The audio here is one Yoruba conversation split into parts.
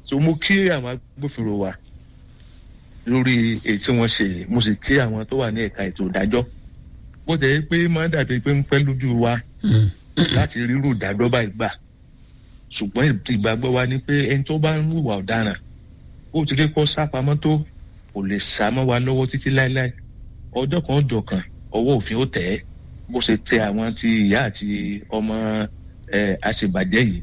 so mo kí àwọn agbófinró wa lórí èyí tí wọ́n ṣe yìí mo sì kí àwọn tó wà ní ẹ̀ka ètò ìdájọ́ bó tẹ̀ pé máa dàbí pé ń pẹ́ lójú wa láti rírù ìdájọ́ báyìí gbà ṣùgbọ́n ìgbàgbọ́ wa ni pé ẹni tó bá ń hùwà ọ̀daràn ó ti rí kó sápamọ́ tó kò lè sá mọ́ wa lọ́wọ́ títí láéláé ọjọ́ kan ọjọ́ kan ọwọ́ òfin ó tẹ̀ ẹ́ bó ṣe tẹ àwọn ti ìyá àti ọmọ ẹ̀ àṣebàjẹ́ yìí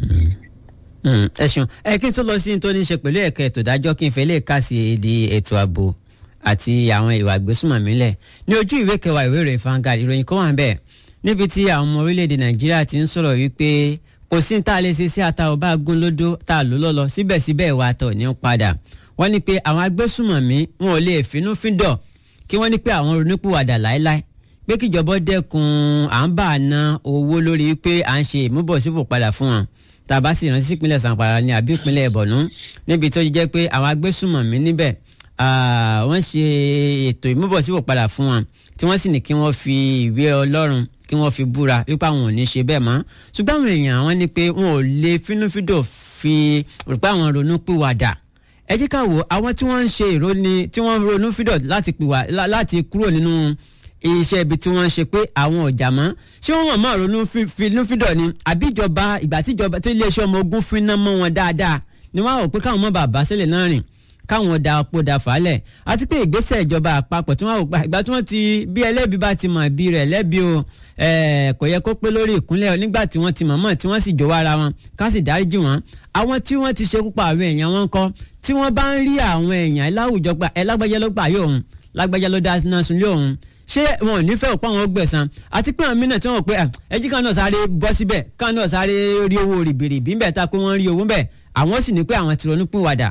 ẹ ṣeun ẹ kí n tó lọ sí ní tó ní ṣe pẹ̀lú ẹ̀ka ètò ìdájọ́ kí n fẹ́ lè kà sí èdè ètò ààbò àti àwọn ìwà ìgbésùnmọ̀mí lẹ̀ ní ojú ìwé kẹwàá ìwé ìròyìn Vanguard ìròyìn kan wà ń bẹ̀ níbi tí àwọn ọmọ orílẹ̀-èdè Nàìjíríà ti ń sọ̀rọ̀ wípé kò sí ní tá a lè ṣe sí ata ọba gún lódó tá a lò lọ́lọ́ síbẹ̀síbẹ̀ ìwà àtọ̀ ní padà wọ́n ní pé àwọn agbésùnmọ̀mí wọn ò lè finú fíndọ̀ kí wọ́n ní pé àwọn ronúpìwàdà láéláé pé kíjọba dẹ́kun à ń bà ná owó lórí pé à ń ṣe ìmúbọ̀sípò padà fún wọn tàbá sì rántí ìpínlẹ̀ Zamfara ní àbí ìpínlẹ̀ Borno níbi tó jẹ́ pé àwọn agbésùnmọ̀mí níbẹ̀ wọ́n ṣe ètò ìmúbọ̀sípò padà fún wọn tí wọ́n sì ní kí wọ́n fi ìwé Ọlọ́run kí wọ́n fi búra wípé àwọn ò ní ṣe bẹ́ẹ̀ mọ́ ṣùgbọ́n àwọn èèyàn wọn ní pé wọn ò lè fínúfíndò fi rò pé àwọn ronú pìwàdà ẹ jẹ́ ká wò àwọn tí wọ́n ń ṣe ìróni tí wọ́n ronú fídọ̀ láti pìwà láti kúrò nínú iṣẹ́ ibi tí wọ́n ń ṣe pé àwọn ọ̀jà mọ́ ṣé wọ́n mọ̀ mọ́ ronú fídọ̀ ni àbí ìjọba ìgbà tí ìjọba tí iléeṣẹ́ ọmọ ogun fi ná mọ́ wọn dáadáa ni wọ́n á rò pé káwọn mọ́ bàbá sílẹ̀ náà rìn káwọn da ọ̀pọ̀ da fàálẹ̀ àti pé ìgbésẹ̀ ìjọba àpapọ̀ tí wọ́n rò pé ìgbà tí wọ́n ti bí ẹlẹ́bi bá ti mọ̀ bí rẹ̀ lẹ́bi o kò yẹ kó pé lórí ìkúnlẹ̀ nígbà tí wọ́n ti mọ̀ mọ̀ tí wọ́n sì jọ̀wọ́ ara wọn ká sì dáríjì wọ́n àwọn tí wọ́n ti ṣekú pa àwọn èèyàn wọn kọ́ tí wọ́n bá ń rí àwọn èèyàn láwùjọ pa ẹ lágbájá ló gbà yóò lágbájá ló dáná sun lé òun ṣé wọn ò ní fẹ́ òpá wọn gbẹ̀san àti pé àwọn mìíràn tí wọ́n pé ẹjí kan náà sáré bọ́ síbẹ̀ kan náà sáré rí owó rìbìrìbì ń bẹ̀ ta pé wọ́n rí owó ń bẹ̀ àwọn sì ní pé àwọn ti ronú pín wàdà.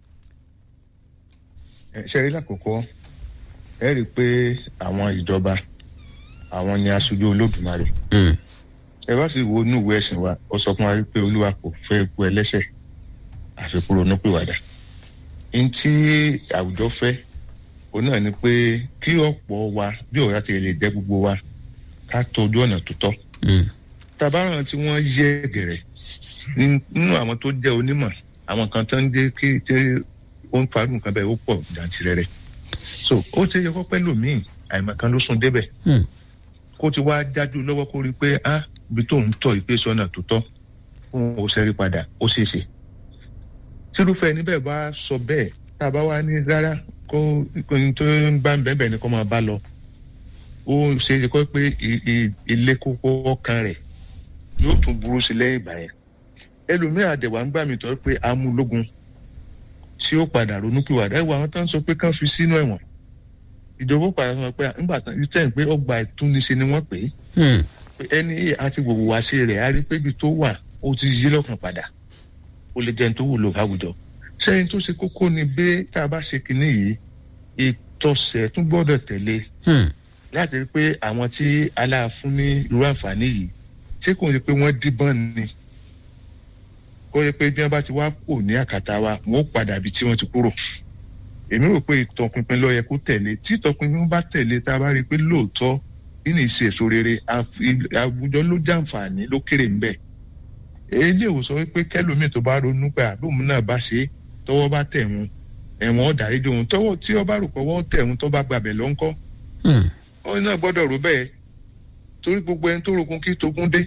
ṣe rí lákòókò ẹ rí i pé àwọn ìjọba àwọn ni aṣojú olódùmarè ẹ bá sì wo inú ìwé ẹ̀sìn wa ó sọ fún wa pé olúwa kò fẹ́ ikú ẹlẹ́ṣẹ̀ àfikún ronú pín wàdà ní tí àwùjọ fẹ́ òun náà ni pé kí ọ̀pọ̀ wa bí ọ̀rá ti lè jẹ́ gbogbo wa ká tọ́jú ọ̀nà tó tọ́. tabaran tí wọ́n yẹ gẹ̀rẹ̀ nínú àwọn tó jẹ́ onímọ̀ àwọn kan tó ń dé kí tí ó ń farú nǹkan bẹ́ẹ̀ ó pọ̀ jàǹtìrẹrẹ. so ó ti yẹ kó pẹ́ lòmíì àìmọ̀kan ló sún débẹ̀. kó ti wá dájú lọ́wọ́ kó rí i pé ah ibi tó ń tọ̀ ìpèsè ọ̀nà tó tọ́ fún òṣèré padà ó ṣeé ṣe. tírúfẹ́ ẹni bẹ́ẹ̀ bá sọ bẹ́ẹ̀ tá a bá wá ní rárá kó ìpinnu tó ń bá ń bẹ́ẹ̀ ni kó máa bá lọ ó ṣe é kọ́ pé ilé kókó ọkàn rẹ̀ yóò tún burú sí lẹ́yìn ìgbà yẹn ẹlòmíràn àdẹ̀wà ń gbà mí tọ́ pé amúlógún tí ó padà ronúpìwàdà ẹ̀wọ̀ àwọn tó ń sọ pé kán fi sínú ẹ̀wọ̀n ìjọba padà sọ pé nígbà tán ìtẹ́ ń pé ọgbà ìtúniṣe ni wọ́n pè é ẹni àti gbogbo wá sí rẹ̀ á rí pé ibi tó wà ó ti yí lọ́kàn padà ó lè jẹun tó wúlò láwùjọ sẹ́yìn tó ṣe kókó ni bí tá a bá ṣe kinní yìí ìtọ̀sẹ̀ tún gbọ́dọ̀ tẹ̀lé láti rí pé àwọn tí aláàfún ní irú àǹfààní yìí ṣé kò ní pé wọ́n díbọ́n ni kó yẹ pé bí wọ́n bá ti wá kò ní àkàtà wa wọ́n ó padà bí tí wọ́n ti kúrò èmi rò pé ìtọpinpin ló yẹ kó tẹ̀lé tí ìtọpinpin bá tẹ̀lé tá a bá rí i pé lóòótọ́ nínú ìṣe èso rere àwùjọ ló jàǹfààní ló kéré ń bẹ̀ èyí ò sọ wípé kẹlòmíì tó bá ronú pé àbóhùn náà bá ṣe é tọ́wọ́ bá tẹ̀ wọn ẹ̀wọ̀n ọ̀dàrídé wọn tọ́wọ́ tí ọba rò pọ̀wọ́ tẹ̀ wọn tó bá gbàbẹ̀ lọ ńkọ́. wọn náà gbọ́dọ̀ rò bẹ́ẹ̀ torí gbogbo ẹni tó rokun kí togun dé.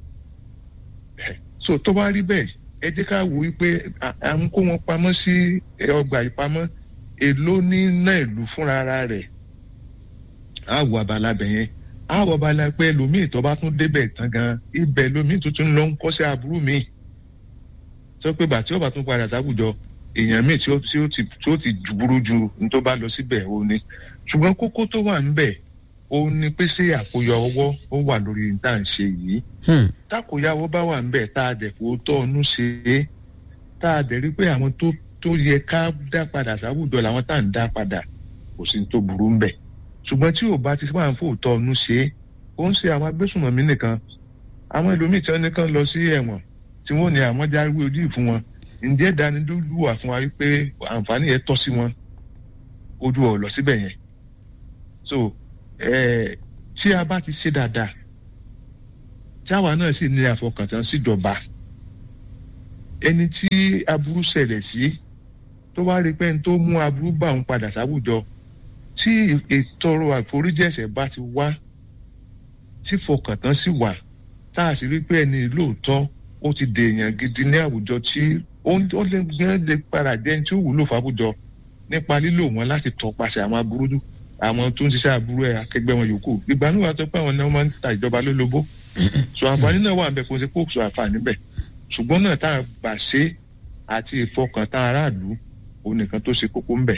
so tó bá rí bẹ́ẹ̀ ẹ jẹ́ ká wò wípé à ń kó wọn pamọ́ sí ọgbà ìpamọ́ èló ní náà ìlú fúnra rẹ̀ á wọ abala bẹ̀ yẹn á wọ abala pé ẹlòmíì tó bá tún débẹ̀ tán gan ibẹ̀ lòmíì tuntun lọ ń kọ́ sí aburú míì sọ pé bàtí ọba tún padà sáwùjọ èèyàn míì tí ó tí ó ti tí ó ti burú ju ní tó bá lọ síbẹ̀ ó ní ṣùgbọ́n kókó tó wà níbẹ̀ ó ní pé ṣé àkóyọ ọwọ́ ó wà lórí tá à ń ṣe yìí tákòyàwó bá wà níbẹ̀ tá a dẹ̀ kó tọ́ ọnú ṣe é tá a dẹ̀ rí pé àwọn tó tó yẹ ká dá padà sáwùjọ làwọn tá à ń dá padà kò sí ní tó burú níbẹ̀ ṣùgbọ́n tí ò bá ti wà ń fò tọ́ ọnú ṣe é ó ń ṣe àwọn agbésùnmọ̀mí nìkan àwọn ẹlòmíì tí wọ́n ní kán lọ sí ẹ̀wọ̀n tí wọ́n ní àwọn jáwé ojú ìfún wọn ǹjẹ́ dánidúlù wà fún wa wípé àǹfààní yẹn tọ́ sí wọn ojú ọ̀ lọ síbẹ̀ yẹn so tí a bá ti ṣe dáadáa tí àwa náà sì ní àfọkàntán síjọba ẹni tí aburú ṣẹlẹ̀ sí tó wá rí pé ẹni tó mú aburú bá òun padà sáwùjọ tí ìtọrọ àforíjì ẹ̀ṣẹ̀ bá ti wá tí fọkàntán sì wà tá a sì rí pé ẹni lóòótọ́ ó ti dèèyàn gidi ní àwùjọ tí ó lè gbẹ́ lè padà jẹ́ ẹni tí ó wúlò fáwùjọ nípa lílò wọn láti tọpasẹ̀ àwọn aburú àwọn tó ń ṣiṣẹ́ aburú ẹ̀ akẹgbẹ́ wọn yòókù ìgbà náà wà tó pé àwọn náà máa ń ta ìjọba lólobó so àǹfààní náà wà ń bẹ kó ṣe kó sọ àǹfààní bẹ̀ ṣùgbọ́n náà tá a gbà ṣe àti ìfọkàntán aráàlú òun nìkan tó ṣe kókó ń bẹ.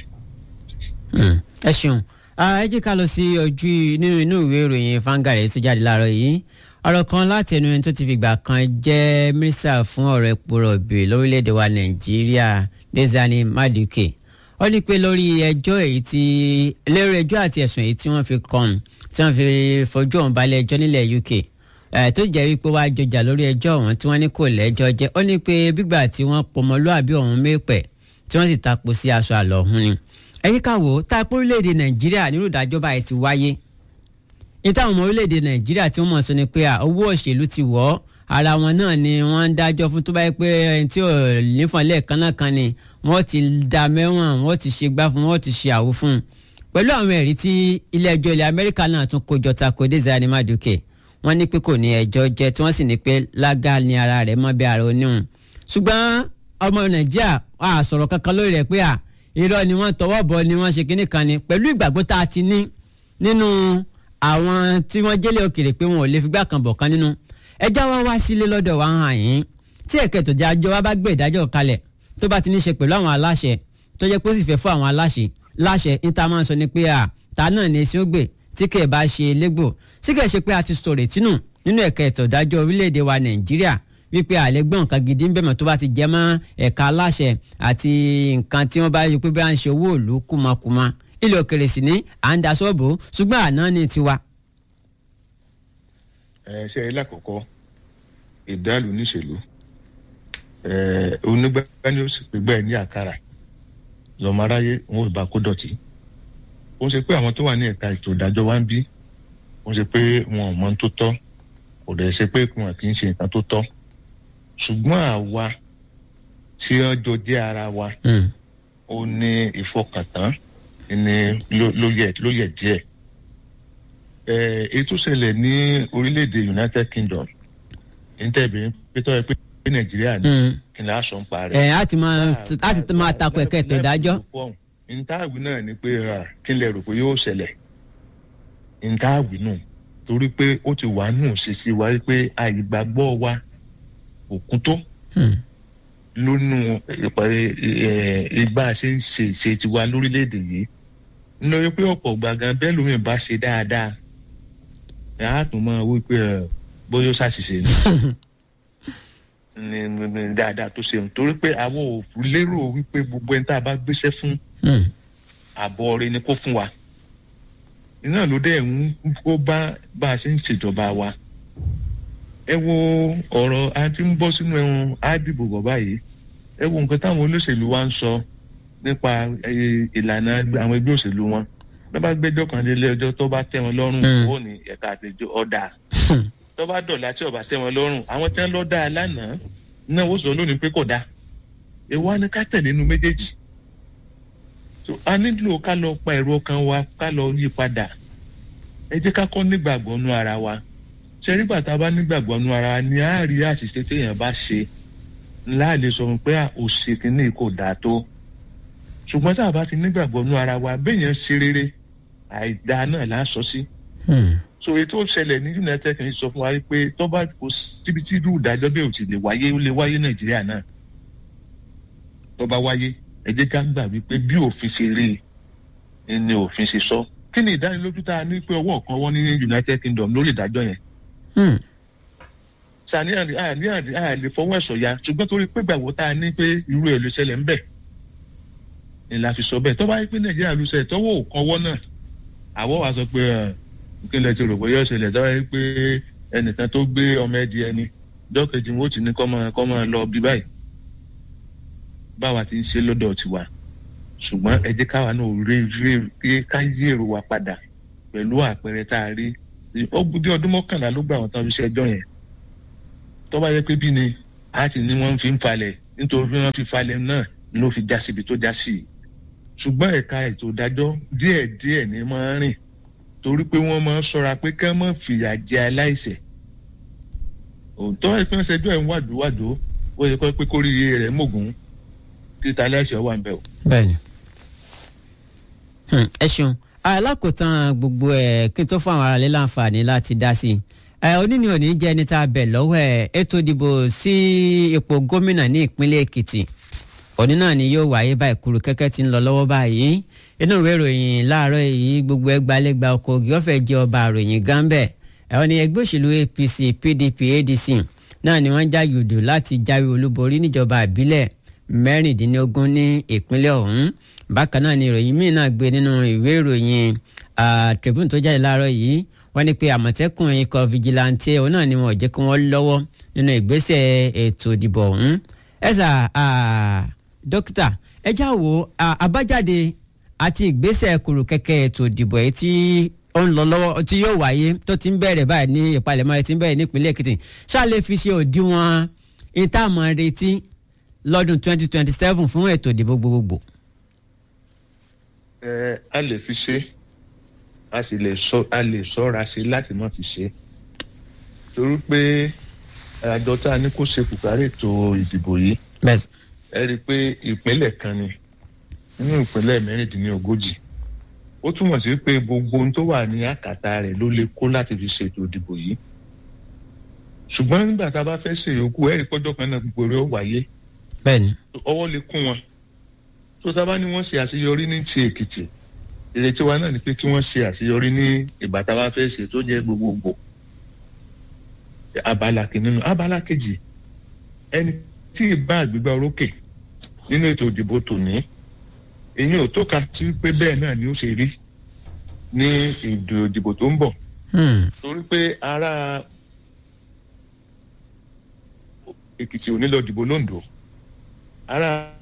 ẹ ṣeun ẹ jẹ́ ká lọ sí ojú nínú inú ìwé ìròyìn fangare tó jáde láàárọ̀ yìí ọ̀rọ̀ kan láti ẹnu ẹni tó ti fìgbà kan jẹ́ mínísítà fún ọ̀rọ̀ epo rọ̀bì lórílẹ̀‐èdè wa nàìjíríà Désiré Maduke ó ní pé lórí ẹjọ́ èyí tí lórí ẹjọ́ àti ẹ̀sùn èyí tí wọ́n fi kàn tí wọ́n fi fojú ọ̀hún balẹ̀ ẹjọ́ nílẹ̀ UK tó jẹ́ wípé wàá jọjà lórí ẹjọ́ ọ̀hún tí wọ́n ní kò lẹ́jọ́ jẹ́ ó ní pé bígbà tí wọ́n pọmọlúàbí ọ̀hún mẹ́pẹ̀ tí wọ́n sì tapo sí aṣọ àlọ́ ọ̀hún ni ẹ̀yìn ká wò ó tá a pé orílẹ̀-èdè nàìjíríà nírú ìdájọ́ báyìí ti wáyé ní táwọn ọmọ orílẹ̀-èdè nàìjíríà tí wọ́n mọ̀ sọ ni pé owó òṣèlú ti wọ̀ ọ́ ara wọn náà ni wọ́n ń dájọ́ fún tó bá yẹ pé ẹni tí ò nífọ̀n lẹ́ẹ̀kan náà kan ni wọ́n ti da mẹ́wọ̀n wọ́n ti ṣe gbá fún wọ́n ti ṣe àwo fún un pẹ̀lú àwọn ẹ̀rí tí ilé ẹjọ́ ilẹ̀ amẹ́ríkà náà tún kójọ tako Désiré Maduke wọ́n ní pé kò ní ẹjọ́ jẹ́ tí wọ́n sì ní pé lága ni ara rẹ̀ mọ́ bí ara oníhùn ṣùgbọ́n ọmọ nàìjíríà a sọ̀rọ̀ kankan lórí rẹ̀ pé à irọ́ ni wọ́n tọwọ́ bọ̀ ni wọ́n ṣe kinní kan ni pẹ̀lú ìgbàgbọ́ tá a ti ní nínú àwọn tí wọ́n jẹ́lẹ̀ òkèrè pé wọn ò lè figbá kan bọ̀ kan nínú ẹjọ́ wa wá sílé lọ́dọ̀ wa hàn yín tí ẹ̀kẹ́ tó jẹ́ àjọ wa bá gbé ìdájọ́ kalẹ̀ tó bá ti ní ṣe pẹ̀lú àwọn aláṣẹ tó jẹ́ pé ó sì fẹ́ fún àwọn aláṣẹ láṣẹ níta máa ń sọ ni pé à ta náà ní sí ó gbè tí kẹ̀ bá ṣe légbò sí kẹ̀ ṣe pé a ti sọ̀rọ̀ ìtínú nínú ẹ̀ka ètò ìdájọ́ orílẹ̀-èdè wa Nàìjíríà wípé àlẹ́gbọ́n nǹkan gidi ń bẹ̀mọ̀ tó bá ti jẹ́ mọ́ ẹ̀ka aláṣẹ àti nǹkan tí wọ́n bá yọ pé bí wọ́n ń ṣe owó òlu kúmakúma ilé òkèrè sì ní à ń da sọ́ọ̀bù ṣùgbọ́n àná ní tiwa. ẹ ṣe é lákòókò ìdálù níṣèlú onígbà ni ó sì pé bẹ́ẹ̀ ní àkàrà lọ́mọ aráyé wọn ò bá kó dọ̀tí ó ṣe pé àwọn tó wà ní ẹ̀ka ètò ìdájọ́ wa ń bí ó ṣe pé wọn ò mọ ohun tó tọ́ kò dẹ̀ ṣe pé wọn kì í ṣe nǹkan tó tọ́ ṣùgbọ́n àwa tí wọ́n jọ jẹ́ ara wa ó ní ìfọkàntán ní ló yẹ díẹ̀ ètò ìṣẹ̀lẹ̀ ní orílẹ̀-èdè United Kingdom ní tẹ̀bí pétọ́ ẹ pé Nàìjíríà ní kí n lè aṣọ ń parẹ́. ẹ á ti máa á ti máa takò ẹ̀ka ètò ìdájọ́. ntaàwí náà ni pé kí n lè rò pé yóò ṣẹlẹ̀ ntaàwí náà torí pé ó ti wà nù ṣèṣì wa pé àìgbàgbọ́ wa òkun tó lónú ìgbà ṣe ń ṣe ìṣe tiwa lórílẹ̀‐èdè yìí nítorí pé ọ̀pọ̀ gbàgán bẹ́ẹ̀ lómi bá ṣe dáadáa ẹ̀ á tún máa wí pé bóyá ó ṣàṣìṣe ni ní dáadáa tó ṣe torí pé àwọn ò lérò wípé gbogbo ẹni tá a bá gbéṣẹ́ fún àbọ̀ rẹ ni kó fún wa iná ló dẹ̀ ń kó bá bá a ṣe ń ṣèjọba wa ẹ wo ọ̀rọ̀ a ti ń bọ́ sínú ẹ̀wọ̀n ádìbò bọ̀ báyìí ẹ wo nǹkan táwọn olóṣèlú wa ń sọ nípa ìlànà àwọn ẹgbẹ́ òṣèlú wọn tó bá gbẹ́jọ́ kan lé ẹjọ́ tó bá tẹ́ wọn lọ́rùn ó ní ẹ̀ka àtẹjọ́ ọ̀dà tó bá dọ̀là tí ọba tẹ́ wọn lọ́rùn àwọn tí wọ́n lọ́ dáa lánàá náà ó sọ lónìí pé kò dáa èwo á ní ká tẹ̀lé inú méjèèjì a nílò ká lọ pa ẹ̀rọ ọkàn wa ká lọ yí padà ẹ jẹ́ ká kọ́ nígbàgbọ́ nú ara wa ṣe nígbà tá a bá nígbàgbọ́ nú ara wa ni a rí àṣìṣe téèyàn bá ṣe ńlá lè sọ fún pé òṣè kìíní kò dáa tó ṣùgbọ́n tá a bá ti nígbàgbọ́ nú ara wa béèyàn ṣe rere àìdáa náà là ń sọ sí. so ètò ìṣẹ̀lẹ̀ ní United Kingdom sọ fún wa pé tó bá kò síbi tí irú ìdájọ́ bẹ́ẹ̀ ò ti lè wáyé ó lè wáyé Nàìjíríà náà tó bá wáyé ẹ jẹ́ ká gbà wípé bí òfin ṣe rí i ni òfin ṣe sọ kí ni ìdánilójú tá a ní pé ọwọ́ kan wọ́n ní United Kingdom lórí ìdájọ́ yẹn. sani àní àní àlè fọwọ́ ẹ̀sọ̀ ya ṣùgbọ́n torí pé gbàgbọ́ tá a ní pé irú ẹ̀ ló ṣẹlẹ̀ ń bẹ̀ ni la fi sọ bẹ́ẹ̀ tó bá yẹ pé Nàìjíríà ló ṣẹlẹ̀ tọ́wọ́ ò kanwọ́ náà àwọ̀ wa sọ pé kí n lè ti rò pé yóò ṣẹlẹ̀ tó bá yẹ pé ẹnìkan tó gbé ọmọ ẹdí ẹni dọ́kẹ́jì wọn ó ti ní kọ́ máa lọ bí báyìí báwa ti ń ṣe lọ́dọ̀ tiwa ṣùgbọ́n ẹ jẹ́ káwa náà rí rí ká yí èrò wa padà pẹ̀lú àpẹẹrẹ tá a rí ó gbúdé ọdún mọ́kànlá ló gbà wọ́n tán fi ṣe ẹjọ́ yẹn tó bá yẹ pé bí ni a ti ní wọ́n fi ń falẹ̀ nítorí bí wọ́n fi falẹ̀ náà ló fi já síbi tó já sí i ṣùgbọ́n ẹ̀ka ètò ìdájọ́ díẹ̀díẹ̀ ní máa ń rìn torí pé wọ́n máa ń ṣọ́ra pé ká má fìyà jẹ aláìṣẹ̀ òótọ́ ìpín ṣẹjọ́ ẹ̀ ń wàdúwàdó ó yẹ kó pé kórìíre rẹ̀ mọ̀gùn títa aláìṣẹ̀ wà ń bẹ̀ o. bẹ́ẹ̀ni Hmm, ẹ ṣeun alákòótán gbogbo ẹ kí n tó fún àwọn aráàlú láǹfààní láti dá sí i ẹ oníní òní jẹ́ ẹni tá a bẹ̀ lọ́wọ́ ẹ ètò ìdìbò sí ipò gómìnà ní ìpínlẹ̀ èkìtì òní náà ni yóò wáyé báyìí kúrú kẹ́kẹ́ tí ń lọ lọ́wọ́ báyìí inú ìwé ìròyìn láàárọ̀ yìí gbogbo ẹgbàálẹ́gbà ọkọ̀ ògì ọ̀fẹ́ jẹ́ ọba àròyìn gánbẹ̀ ẹ̀wọ̀n ni ẹgbẹ́ òṣèlú apc pdp adc náà ni wọ́n já yòdù láti jáwé olúborí níjọba ìbílẹ̀ mẹ́rìndínlógún ní ìpínlẹ̀ ọ̀hún bákan náà ni ìròyìn míì náà gbé nínú ìwé ìròyìn ah, tribune tó jáde láàárọ̀ yìí wọ́n ní pé àmọ̀tẹ́kùn ikọ̀ vigilante òun náà ni wọ́n jẹ́ kí wọ́n lọ́wọ́ nínú ìgbésẹ̀ ètò ìdìbò ọ̀hún ẹ̀sà dókítà ẹ já wo ah, àbájáde àti ìgbésẹ̀ kùrù kẹ̀kẹ́ ètò ìdìbò èyí tí ó ń lọ lọ́wọ́ tí yóò wáyé tó ti ń bẹ̀rẹ̀ báyìí ní ìpalẹ̀mọ́ rẹ̀ ti ń bẹ̀rẹ̀ nípínlẹ̀ èkìtì ṣáà lè fi ṣe òdiwọ̀n ìtààmú retí lọ́dún 2027 fún ètò ìdìbò gbogbogbò. ẹ a lè fi ṣe a sì lè sọ a lè ṣọ́ra ṣe láti má fi ṣe torí pé àjọ tá a ní kó ṣe kùkárẹ̀ ètò ìdìbò yìí bẹ́ẹ̀ ẹ rí i pé ìpínlẹ̀ kan ni nínú ìpínlẹ̀ mẹ́rìndínlógójì ó túmọ̀ sí pé gbogbo ohun tó wà ní àkàtà rẹ̀ ló lè kó láti fi ṣètò ìdìbò yìí ṣùgbọ́n nígbà tá a bá fẹ́ ṣe yòókù ẹ̀rí pọ́jọ́ kan náà gbogbo rẹ̀ ó wáyé bẹ́ẹ̀ ni ọwọ́ lè kún wọn tó tá a bá ní wọ́n ṣe àṣeyọrí ní ti èkìtì ìrètí wa náà ni pé kí wọ́n ṣe àṣeyọrí ní ìgbà tá a bá fẹ́ ṣe tó jẹ́ gbogbogbò abala kìíní abala kejì ẹni tí ì bá àgbégbá orókè nínú ètò ìdìbò tòní èyí ò tó ka sí pé bẹ́ẹ̀ náà ni ó ṣe rí ní ètò ìdìbò tó ń bọ̀ Hmm, torí pé ará èkìtì ò ní lọ dìbò londo ará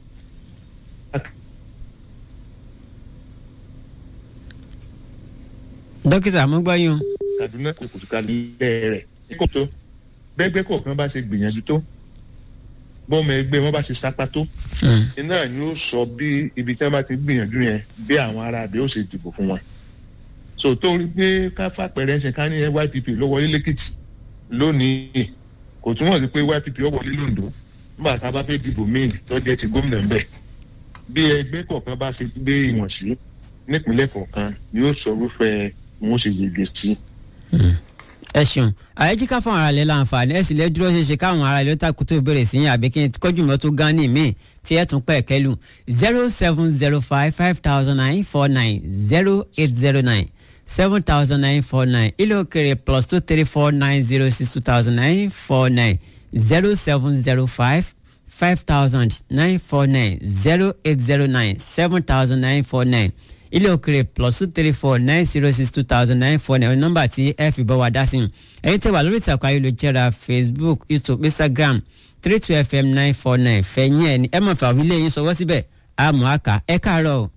dókítà mo gbọ́ yín o. kaduna kò tó kalẹ̀ rẹ̀ kó tó bẹ́gbẹ́ kọ̀ọ̀kan bá ṣe gbìyànjú tó bọ́ọ̀mù ẹgbẹ́ wọn bá ṣe sápá tó Hmm, iná ni ó sọ bí ibi tí wọn bá ti gbìyànjú yẹn bí àwọn ará àbí ó ṣe dìbò fún wọn so tó rí pé ká fàpẹrẹ ṣe ká ní ypp ló wọlé lẹ́kìtì lónìí kò túmọ̀ sí pé ypp ó wọlé londo nígbà tá a bá fẹ́ dìbò míì tó jẹ́ ti gómìnà ń bẹ̀ bí ẹgbẹ́ kọ̀ọ̀kan bá ṣe gbé ìwọ̀n sí nípínlẹ̀ kọ̀ọ̀kan ni ó sọ irúfẹ́ wọn ó ṣe yege sí. ẹ ṣeun àyẹ̀jíká fún ara rẹ̀ láǹfààní ẹ sì lè dúró ṣeéṣe káwọn ará ilé takùn tó bẹ̀rẹ̀ sí yín àbí kí n kọjú mọ́ tó gán ní míì tí ẹ tún pẹ̀ kẹ́lù zero seven zero five five thousand nine four nine zero eight zero nine seven thousand nine four nine ilé òkèrè plus two three four nine zero six two thousand nine four nine zero seven zero five five thousand nine four nine zero eight zero nine seven thousand nine four nine ilé òkèrè plus two three four nine zero six two thousand nine four nine nọ́mbà tí ẹ fi bọ́ wa dá sí i ẹ̀yin tẹ́ wà lórí ìtàkùn ayélujára facebook youtube instagram three two fm nine four nine fẹ̀yìn ẹ̀ ní ẹ mọ̀ fà wílé yín sọwọ́ síbẹ̀ àmọ́ àkà ẹ káàárọ̀ o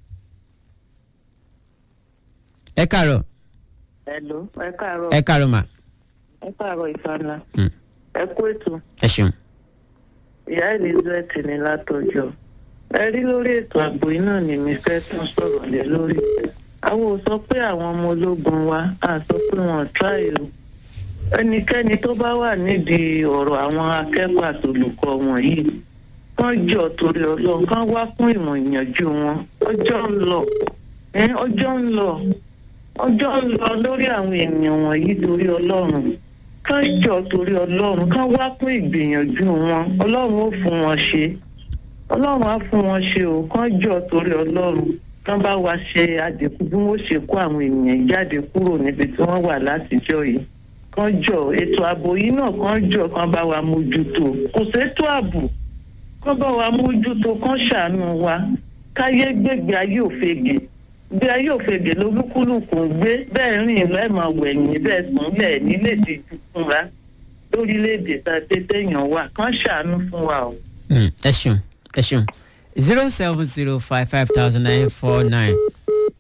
ẹ káàárọ̀ Hello, ẹ káàárọ̀. ẹ káàárọ̀ mà Ẹ káàárọ̀ ìfànà. Hmm. Ẹ kú ètò. ẹ ṣeun. Ìyá Elizabeth ní látọjọ́. Ẹ rí lórí ètò ààbò iná ni mi fẹ́ tún sọ̀rọ̀ lé lórí. Àwọn ò sọ pé àwọn ọmọ ológun wa á sọ pé wọ́n tíráì o. Ẹnikẹ́ni tó bá wà nídìí ọ̀rọ̀ àwọn akẹ́kọ̀ọ́ àtolùkọ́ wọn yìí. Wọ́n jọ torí ọlọ́run kán wá fún ìmọ̀ ìyànjú wọn. Ọjọ́ ń lọ. Ẹ ọjọ́ ń lọ. Ọjọ́ ń lọ lórí àwọn ènìyàn wọ̀nyí torí ọlọ́run kán jọ torí ọlọ́run kán wá fún ìgbìyànjú wọn ọlọ́run ó fún wọn ṣe ọlọ́run á fún wọn ṣe o kán jọ torí ọlọ́run kán bá wa ṣe àdínkù bí wọ́n ṣe kó àwọn ènìyàn jáde kúrò níbi tí wọ́n wà látijọ́ yìí kán jọ ètò ààbò yìí náà kán jọ kán bá wa mójútó kò sétò ààbò kán bá wa mójútó kán ṣàánú wa káyé gbègbè ayé òfegè bí ayé òfegè lolúkúlùkù ń gbé bẹ́ẹ̀ rìn lẹ́ẹ̀mọ wẹ̀yìn bẹ́ẹ̀ sùn lẹ̀ nílé ìdíjú fúnra lórílẹ̀‐èdè tá a dé téèyàn wà kán ṣàánú fún wa o. Mm, ẹ ṣeun ẹ ṣeun zero seven zero five five thousand nine four nine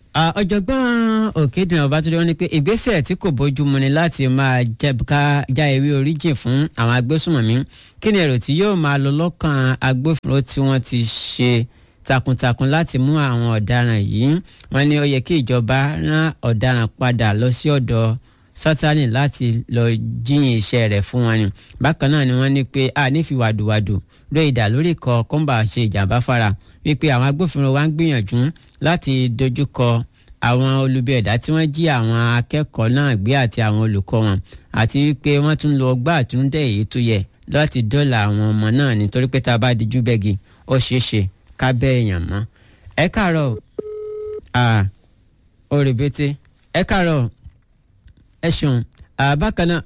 Ah, ọ̀jọ̀gbọ́n òkèdùn ọbátúndé wọn ni pé ìgbésẹ̀ tí kò bójúmu ni láti máa jẹ- ká- já ewé oríjìn fún àwọn agbésùnmọ̀mí kí ni èrò tí yóò máa lọ lọ́kàn agbófinró tí wọ́n ti ṣe takuntakun láti mú àwọn ọ̀daràn yìí wọ́n ní ó yẹ kí ìjọba rán ọ̀daràn padà lọ sí ọ̀dọ̀ sátani láti lọ jíyìn iṣẹ́ rẹ̀ fún wọn ni bákan náà ni wọ́n ní pé a nífi wàdùwàdù ló ìdá lórí ikọ̀ kọ́ńbà ṣe ìjàmbá fara wípé àwọn agbófinró wa ń gbìyànjú láti dojúkọ àwọn olubi ẹ̀dá tí wọ́n jí àwọn akẹ́kọ̀ọ́ náà gbé àti àwọn olùkọ́ wọn àti wípé wọ́n tún lo ọgbà àtúndẹ̀ èyí tó yẹ láti dọ́là àwọn ọmọ náà nítorí pé tá a bá dijú bẹ́gi ó ṣeé ṣe ká bẹ́ èèyàn mọ́ ẹ káàárọ̀ ah, òrèbètè ẹ káàárọ̀ ẹ ṣeun ah, bákan náà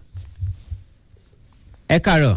ẹ káàárọ̀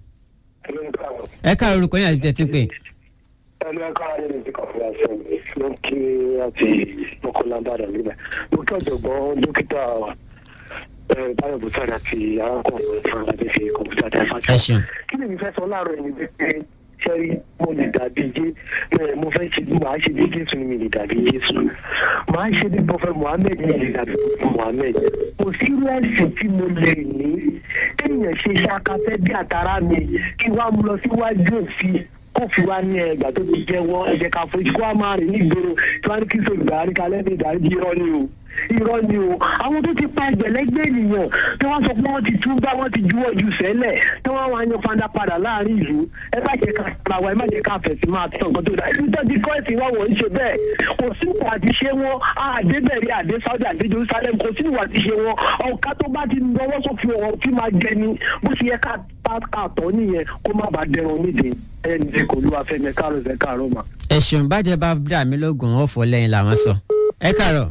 ẹ káàárọ̀ orúkọ yín àti tẹ̀tí pé ẹnu ẹka ayé ní ti kọfí àṣẹ ló ń kí àti mọkànlá ìbàdàn níbẹ̀ mo kí ọ̀jọ̀gbọ́n dókítà ẹ, báyọ̀ bùsàdà àti arákùnrin fún adé fi kọ̀ǹpútà dá ẹ fájà. ṣeun kí ni mi fẹ́ sọ láàárọ̀ ẹni wípé sẹ́rí mo lè dàbí jé ẹ, mo fẹ́ ṣe màá ṣe bí jésù ni mi lè dàbí jésù màá ṣe bí bọ́fẹ́ muhammed ni mi lè dàbí muhammed kò sí rẹ́ẹ̀sì tí mo lè ní kéèyàn ṣe ṣàkàfẹ́ bí àtàrà mi kí wàá mú lọ síwájú òfin kó fi wá ní ẹgbà tó ti jẹ́wọ́ ẹ̀jẹ̀ ká fojú kó wá máa rìn nígboro tí wọ́n á ní kí sọ ìgbà àríkà lẹ́nu ìdáríjì irọ́ ni o irọ́ ni o àwọn tó ti pa ẹgbẹ̀lẹ́gbẹ̀ ènìyàn tí wọ́n sọ pé wọ́n ti tún bá wọ́n ti juwọ́ ju sẹ́lẹ̀ tí wọ́n wá yan fanda padà láàrin ìlú ẹ má jẹ́ ká para wa ẹ má jẹ́ ká fẹ̀sí máa tán nǹkan tó dá ẹni tó ti kọ́ ẹ̀sìn wa wọ̀ ń ṣe bẹ́ẹ̀ kò sí ìwà àti ṣe wọn àdébẹ̀rẹ̀ àdé Saudi àdé Jerusalem kò sí ìwà àti ṣe wọn ọ̀ká tó bá ti lọ́wọ́ sófin ọ̀rọ̀ tí máa jẹ ni bó ṣe yẹ ká àtọ̀ nìyẹn kó má bàa dẹrùn nídìí ẹni tí kò lù afẹ́mi káàrọ̀ ẹ̀ káàrọ̀ mà. ẹ ṣeun bàjẹ́ bá dà mí lóògùn ọ̀fọ̀ lẹ́yìn làwọn sọ ẹ káàárọ̀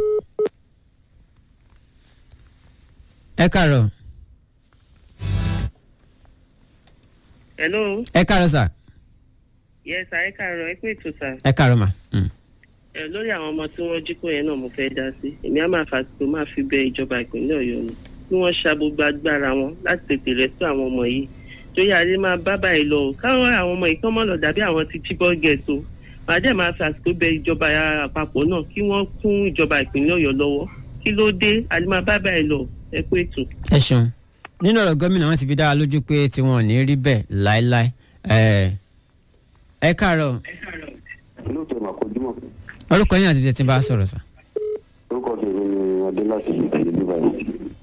ẹ káàárọ̀ hello ẹ káàárọ̀ sà yes sir ẹ káàárọ̀ ẹ pé ètò sir ẹ káàárọ̀ mà. Mm. ẹ lórí àwọn ọmọ tí wọ́n jí kó yẹn náà mo fẹ́ dá sí èmi á máa fàtìkò máa fi bẹ ìjọba ìpínlẹ̀ Ọ̀yọ́ ni kí wọ́n ṣa gbogbo agbára wọn láti tètè rẹ́sítọ̀ àwọn ọmọ yìí torí adé máa bá báyìí lọ o káwọn àwọn ọmọ yìí kán mọ́ lọ dàbí àwọn ti Chibok ghetto màá dẹ̀ máa fàtìkò bẹ ìjọba àpapọ̀ náà kí wọ́n kún ìjọba ìpínlẹ̀ Ọ̀yọ́ lọ́wọ́ kí ló dé adé máa bá báyìí lọ ẹ pé ètò. ẹ ṣeun nínú ọ̀rọ̀ gómìnà wọn ti fi dá wa lójú pé tiwọn ò ní rí bẹ́ẹ̀ láéláé ẹ ẹ káàárọ̀ lóòótọ́ mà kojúmọ́ orúkọ yín àti ibi tí ń bá a sọ̀rọ̀ sà. orúkọ tèmi ni adé láti ìdílé bíbá yìí.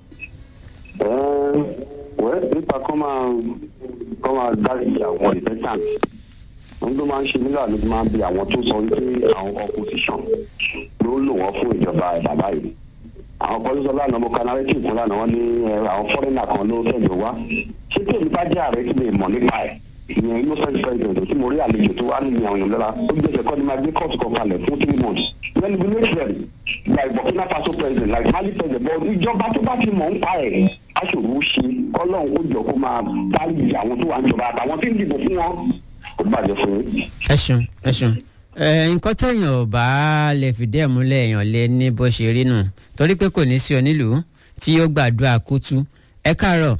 wẹ́ nípa kọ́ máa kọ́ máa dárí àwọn ìfẹ́tàn wọ́n tó máa ń ṣe nígbà ló máa ń bi àwọn tó sọ wípé àwọn opposition ló lò wọ́n fún ìjọba bàbá yìí. àwọn kan ló sọ lánàá mo ka narrative fún lánàá wọ́n ní eh, àwọn foreigner kan ló tẹ̀lé wá. ṣé tèmi bá jẹ́ ààrẹ tí lè mọ̀ nípa ẹ̀ ìyẹn innocent president tí mo rí àlejò tó wá nínú àwọn èèyàn lọ́la ó gbèsè kọ́ ni máa gbé court kan kalẹ̀ fún three months when we make them like burkina faso president like mali president but ìjọba tó bá ti mọ̀ ń pa ẹ̀ aṣòro ó ṣe kọ́lọ́hún ó jọ kó máa dárí àwọn tó wà ń jọba àtàwọn tí ń dìbò fún wọn kò bàjẹ́ fún yín. ẹ ṣeun ẹ ṣeun ẹ nǹkan téèyàn ò bá lè fìdí ẹ̀ múlẹ̀ èèyàn lé ní bó ṣe rí nù torí pé kò ní sí onílùú tí yóò gbàdúrà kútú ẹ káàárọ̀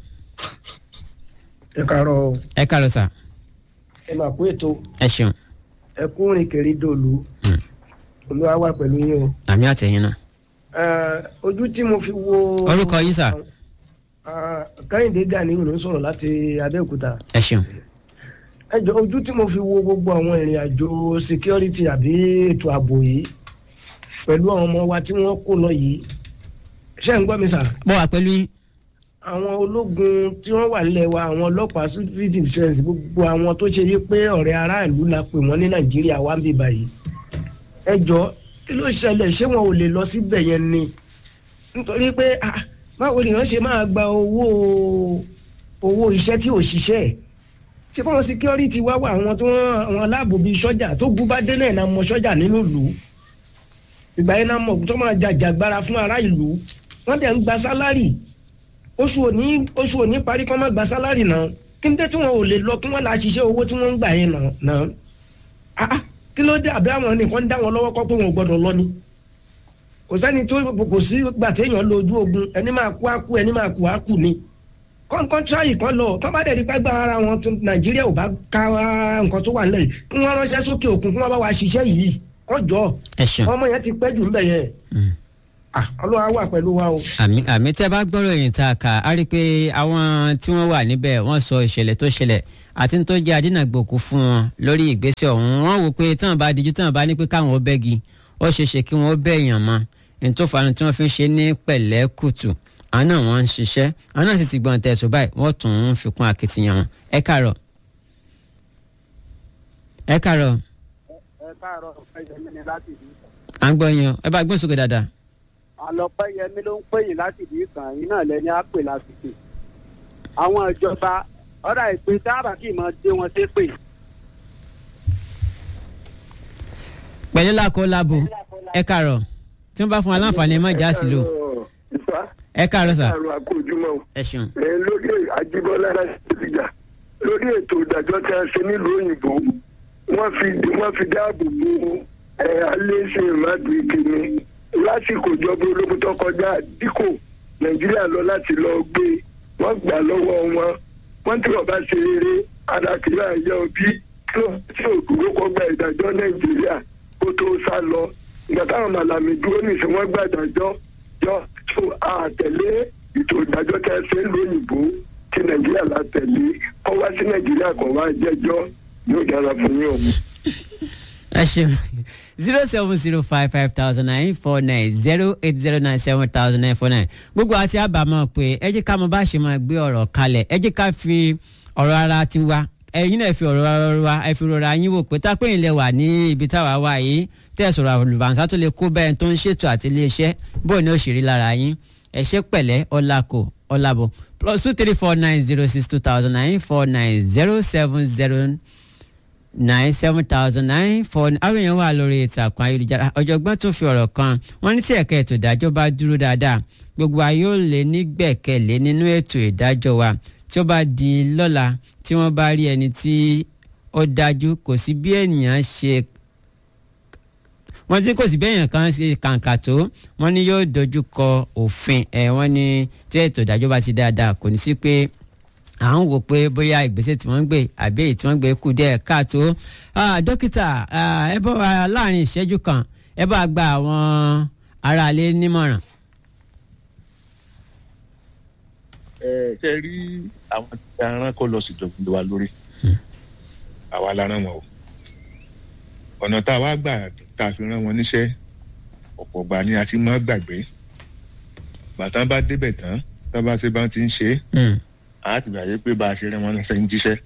ẹ káàárọ̀ o. ẹ káàárọ̀ sà ẹ máa kó ètò ẹ ṣeun ẹ kú rìn kiri dòlù olúwa wà pẹ̀lú yín o. àmì àtẹ̀yìn náà Eh, ojú tí mo fi wo. Orúkọ yín sà? Ah, kẹ́hìndé gani ló ń sọ̀rọ̀ láti abẹ́òkúta. ẹ ṣeun ẹ jọ ojú tí mo fi wo gbogbo àwọn ìrìn àjò security àbí ètò ààbò yìí pẹ̀lú àwọn ọmọ wa tí wọ́n kó lọ yìí ṣé ń gbọ́ mi sà? bọ́ wa pẹ̀lú yín àwọn ológun tí wọ́n wà nílẹ̀ wa àwọn ọlọ́pàá civil defence gbogbo àwọn tó ṣe yí pé ọ̀rẹ́ aráàlú la pè wọ́n ní nàìjíríà wá ń bì báyìí ẹ jọ kí ló ṣẹlẹ̀ ṣé wọn ò lè lọ síbẹ̀ yẹn ni nítorí pé ah, báwo ni wọ́n ṣe máa gba owó owó iṣẹ́ tí ò ṣiṣẹ́ ṣé fáwọn security wá wà àwọn tó àwọn aláàbò bíi sọ́jà tó gún bá dé náà náà mọ sọ́jà nínú ìlú ìgbà yẹn náà mọ̀ tó máa jàjàgbara fún ará ìlú wọ́n dẹ̀ ń gba sálárì oṣù òní oṣù òní parí kọ́ má gba sálárì náà kí n dé tí wọn ò lè lọ kí wọ́n la ṣiṣẹ́ owó tí wọ́n ń gbà yẹn náà náà ah ah, kí ló dé àbí àwọn nìkan ń dá wọn lọ́wọ́ kọ́ pé wọn ò gbọ́dọ̀ lọ ni kò sẹ́ni tó kò sí gbà téèyàn lo ojú ogun ẹni máa kú á kú ẹni máa kú á kú ni kọ́ńkọ́n tíráyì kan lọ kọ́ bá dẹ̀ rí pẹ́gbà ara wọn tó nàìjíríà ò bá ká nǹkan tó wà nílẹ̀ yìí kí wọ́n ránṣẹ́ sókè òkun kí wọ́n bá wa ṣiṣẹ́ yìí wọ́n jọ ẹ ṣeun. ọmọ yẹn ti pẹ́ jù ń bẹ̀ yẹn Ah, ọlọ́run á wà pẹ̀lú wa o. àmì àmì tẹ́ bá gbọ́rọ̀ yìí tá a kà á rí i pé àwọn tí wọ́n wà níbẹ̀ wọ́n sọ ìṣẹ̀lẹ̀ tó ṣẹlẹ̀ àti tó jẹ́ adínàgbòkú fún wọn lórí ìgbésẹ̀ ọ̀hún wọ́n wò pé táwọn bá dijú táwọn bá ní pé káwọn ó bẹ́gi ó ṣeé ṣe kí wọ́n ó bẹ́ èèyàn mọ́ ní tó fanu tí wọ́n fi ń ṣe ní pẹ̀lẹ́ kùtù àwọn náà wọ́n ń ṣiṣẹ́ àwọn náà sì ti gbọ́n tẹ̀sùn báyìí wọ́n tún ń fi kún akitiyan wọn ẹ káàárọ̀ ẹ káàárọ̀ ẹ káàárọ̀ ọpẹ́yẹmí ni láti ìlú à ń gbọ́ yín o ẹ bá gbóhùn sókè dáadáa àlọpẹ́yẹmí ló ń pè yín láti ìlú ìkàn yín náà lẹni á pè lásìkò àwọn ìjọba ọ̀rọ̀ ìpè táàbà kì í mọ dé wọn ṣépè pẹ̀lú làkó labo ẹ káàárọ̀ tí wọ́n bá fún wa láǹfààní ẹ má já sí lò ìfà ẹ káàárọ̀ sà àrùn àkójúmọ́ o. ẹ ṣeun. ẹ lórí Ajíbọ́lá Adéjà lórí ètò ìdájọ́ tí a ṣe nílùú òyìnbó wọ́n fi wọ́n fi dáàbò bo ẹ alẹ́sẹ̀ ìmádùú ìkíni lásìkò ìjọba ológun tó kọjá díkò Nàìjíríà lọ láti lọ gbé wọ́n gbà lọ́wọ́ wọn wọ́n tí wọ́n bá ṣe eré adákìlá ẹ̀yẹ òbí tí wọ́n tí òdúró kọ́ gba ìdájọ́ Nàìjíríà kó tó sá lọ ìgbà táwọn màlàmì dúró nìṣẹ́ wọ́n gba ìdájọ́ jọ tó àtẹ̀lé ètò ìdájọ́ tí a ṣe ń lóyìnbó tí nàìjíríà la tẹ̀lé kọ́ wá sí nàìjíríà kọ́ wá jẹ́jọ́ yóò dára fún yín o. ẹ ṣeun zero seven zero five five thousand nine four nine zero eight zero nine seven thousand nine four nine gbogbo àti àbámọ̀ pé ẹ jẹ́ ká mọ bá ṣe máa gbé ọ̀rọ̀ kalẹ̀ ẹ jẹ́ ká fi ọ̀rọ̀ ara ti wa ẹ̀yin náà fi ọ̀rọ̀ ara wa ẹ fi rọra yín wò pé tápẹ́ ìlẹ̀ wà ní ibi táwa wà yìí tẹ́ ẹ sọ̀rọ̀ àlùbáǹsá tó lè kó bẹ́ẹ̀ tó ń ṣètò àti iléeṣẹ́ bóun ni ó ṣe rí lára yín ẹ ṣe pẹ̀lẹ́ ọ̀làkò ọ̀làbọ̀ plus two three four nine zero six two thousand nine four nine zero seven zero nine seven thousand nine four àwọn èèyàn wà lórí ìtàkùn ayélujára ọ̀jọ̀gbọ́n tún fi ọ̀rọ̀ kan wọ́n ní tí ẹ̀ka ètò ìdájọ́ bá dúró dáadáa gbogbo wa yóò lè nígbẹ̀kẹ̀lé nínú ètò ìdájọ́ wa tí ó bá di lọ́la tí wọ́n bá rí ẹni tí ó dájú kò sí bí ènìyàn ṣe wọ́n tí kò sí bí èèyàn kan ṣe kàǹkà tó wọ́n ní yóò dojú kọ òfin ẹ̀ wọ́n ní tí ètò ìdájọ́ bá ti dáadáa kò ní sí pé à ń wò pé bóyá ìgbésẹ̀ tí wọ́n ń gbé àbí èyí tí wọ́n ń gbé kù díẹ̀ káàtó dókítà ẹ bá wa láàrin ìṣẹ́jú kan ẹ bá gba àwọn aráalé nímọ̀ràn. ẹ ṣe rí àwọn tí a rán kó lọ síjọba wa lórí àwa la rán wọn o ọ̀nà tá a wá gbà tá a fi rán wọn níṣẹ́ ọ̀pọ̀ gbà ni a ti máa gbàgbé bàtà bá débẹ̀ tán tá a bá ṣe bá ti ń ṣe é a ti gbàgbé pé bá a ṣe rán wọn lọ́sẹ̀ ń jíṣẹ́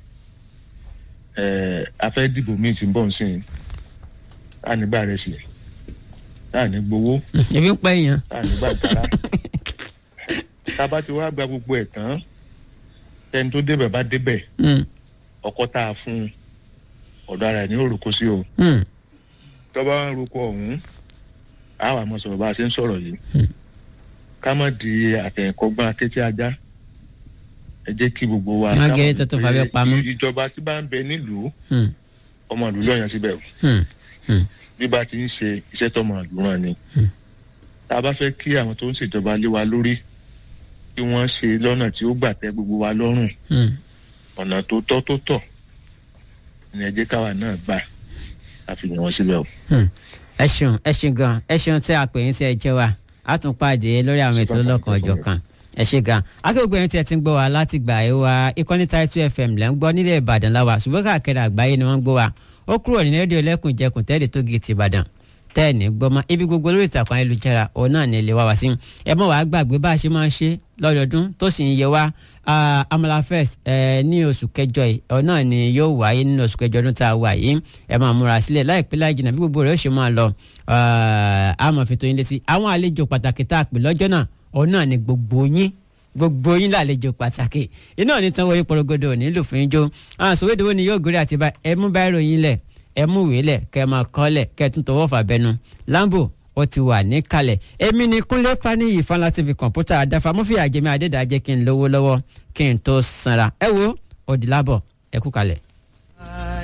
a fẹ́ dìbò míì tí ń bọ̀ nsìn tá a nígbà rẹ̀ sí tá a ní gbowó ebi ń pẹ́ yẹn. tá a nígbà kára tá a bá ti wá gba gbogbo ẹ̀ tán ẹni tó débẹ̀ bá débẹ̀ ọkọ tá a fún un ọ̀dọ̀ ara ẹ̀ ní òrùkọ sí o tó bá ń rúkọ ọ̀hún a wà mọ̀ sọ̀rọ̀ bá a ṣe ń sọ̀rọ̀ yìí ká má di àtẹ̀kọ́gbọ́n akétí ajá ẹ jẹ́ kí gbogbo wa Má ká gẹ̀rẹ́ mọ̀ tó tó pé fàbẹ́ pamọ́. ìjọba tí bá ń bẹ nílùú ọmọ ìlú lọ́yàn síbẹ̀ o bí bá ti ń ṣe iṣẹ́ tọmọ ìlú ràn ni tá a bá fẹ́ kí àwọn tó ń ṣèjọba lé wa lórí kí wọ́n ṣe lọ́nà tí ó gbà tẹ́ gbogbo wa lọ́rùn ọ̀nà tó tọ́ tó tọ́ ni ẹ jẹ́ káwa náà gbà àfihàn wọn síbẹ̀ o. ẹ ṣeun ẹ ṣeun gan ẹ ṣeun tí a pè yín tí ẹ jẹ́ wa a tún pàdé lórí àwọn ètò ọlọ́kan ọjọ́ kan ẹ ṣe gan akẹ́kọ̀ọ́ yẹn tí ẹ ti ń gbọ́ wa láti gbà ẹ wa ìkànnì Title FM lẹ́ ń gbọ́ nílẹ̀ Ìbàdàn la wà ṣùgbọ́n káàkiri àgbáyé ni wọ́n ń gbọ́ wa ó kúrò ní rédíò lẹ́kùn jẹkùn tẹ́lẹ̀ tó gé ti Ìbàdàn tẹ́ẹ̀ní gbọ́mọ ibi gbogbo lórí ìtàkùn ayélujára òun náà ní ilé wa wá sí ẹ mọ̀ wàá gbàgbé bá a ṣe máa ń ṣe lọ́dọọdún tó sì ń yẹ wá ah, Amala Fest eh, ní oṣù kẹjọ yìí òun náà ni yóò wáyé nínú oṣù kẹjọ ọdún tá a wà yìí ẹ máa múra sílẹ̀ láìpẹ́ láì jìnnà bí gbogbo rẹ̀ ó ṣe máa lọ ah, a máa fi tó yín létí àwọn àlejò pàtàkì tá a pè lọ́jọ́ náà òun náà ni gbogbo yín gbogbo yín lálejò pàtàkì iná ní tán wọlé porogodo nílùú fún ijó àwọn sòwédowó ni yóò gorí àti bá ẹ mú bá ìròyìn lẹ̀ ẹ mú ìwé lẹ̀ kẹ́ ẹ máa kọ lẹ̀ kẹ́ ẹ tún tọwọ́ fà bẹnu lambo ó ti wà níkàlẹ̀ èmi ni kúnlé faniyi fanla tv kọ̀ǹpútà àdáfà mọ́fì àjẹmí adédàjẹ́ kí n lówó lọ́wọ́ kí n tó sanra ẹ wo òdìlábọ̀ ẹ kú kalẹ̀.